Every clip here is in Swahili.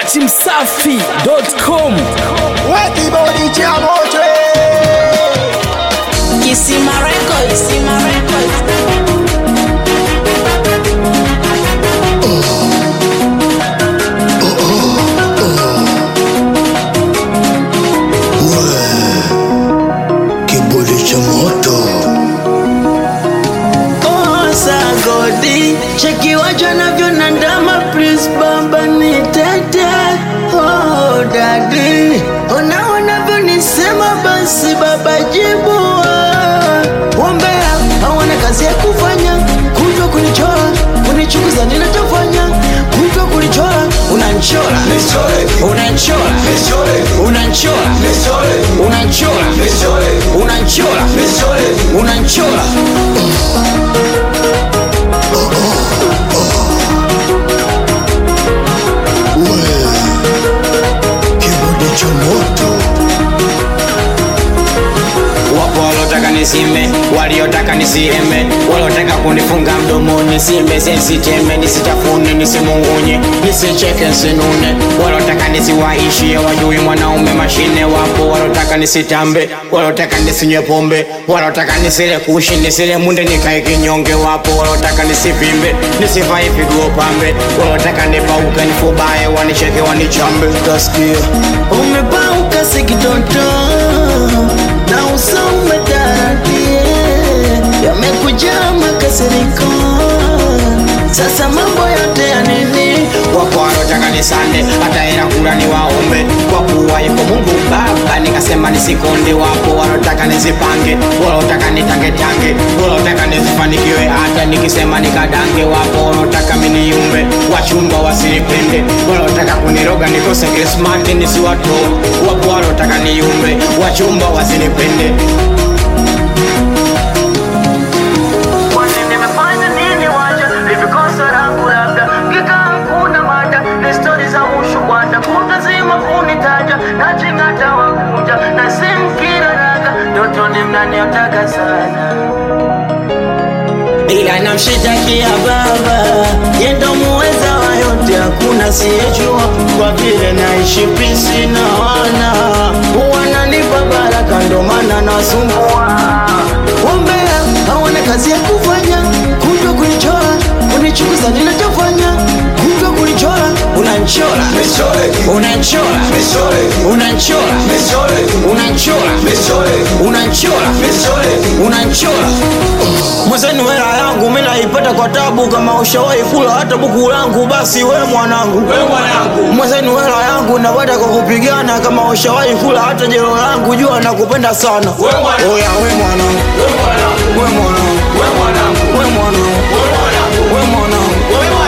datimsafi.com Kibodi cha moto Kisima Records. Kisima Records. Kibodi cha moto sagodi cheki wacho navyo na ndama please baba ni tete oh dadi ona wanavyonisema basi baba jibu wombea hawana kazi ya kufanya kutwa kunichora kunichukuza ninachofanya kutwa kunichora unanchora unanchora unanchora unanchora unanchora unanchora Kibodi cha moto wapo walotaka nisime waliotaka nisiheme walotaka kunifunga mdomoni simbe sensiteme nisitafune nisimungunye nisicheke nsinune walotaka nisiwaishie wajui mwanaume mashine wapo walotaka nisitambe walotaka nisinywe pombe walotaka nisile kushi nisile munde nikae kinyonge wapo walotaka nisivimbe nisivae piguo pambe walotaka nipauke nifubaye wanicheke wanichambe tasikia umepauka sikitoto na uso umetaradie yamekujaa makasiriko sasa mambo yote ya nini wapo walotaka nisande hata hela kula ni waombe kwa kuwa yuko mungu baba nikasema nisikonde wapo walotaka nisipange walotaka nitangetange walotaka nisifanikiwe hata nikisema nikadange wapo walotaka miniumbe wachumba wasinipende walotaka kuniroga nikose krismati nisiwatoe wapo walotaka niumbe wachumba wasinipende Kwani nimefanya nini waja hivi kosa langu labda ngika hakuna mada ni stori za ushubwada kutazima kunitaja na chingata wakuja na simkira raga ndotoni mnaniotaka sana ila namshitakia baba yendo muweza wa yote hakuna siyejua kwa vile naishi pisi na wana wananipa baraka ndo maana nasumbua ombea hawana kazi ya kufanya kutwa kunichora kunichukuza ninachofanya kutwa kunichora unanchora unanchora unanchora unanchora unanchora unanchora mwenzeni hela yangu mi naipata kwa tabu kama ushawahi kula hata buku langu basi we mwanangu mwenzeni hela yangu napata kwa kupigana kama ushawahi kula hata jero langu jua nakupenda sana oya we mwanangu we mwanangu we mwanangu we mwanangu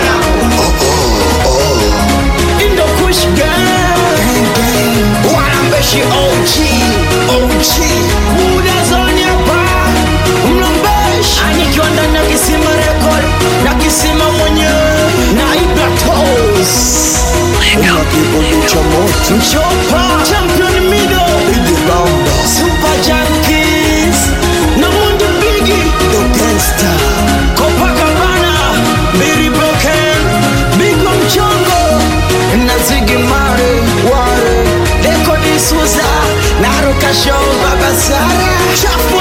Indo Kush Gang Wanambeshi OG OG Muda zoni hapa Mlombeshi Anikiwa ndani ya kisima record Na kisima mwenyewe Na Ibra Toes Una kibodi cha moto Mchopa Champion Mido Idi Bamba Super Junkies Na Mundi Bigi The Gangster Copacabana Mary Broken Bigwa Mchongo na Ziggy Mare Ware Deko D'Souza na Ruka Show Baba Sara Chafu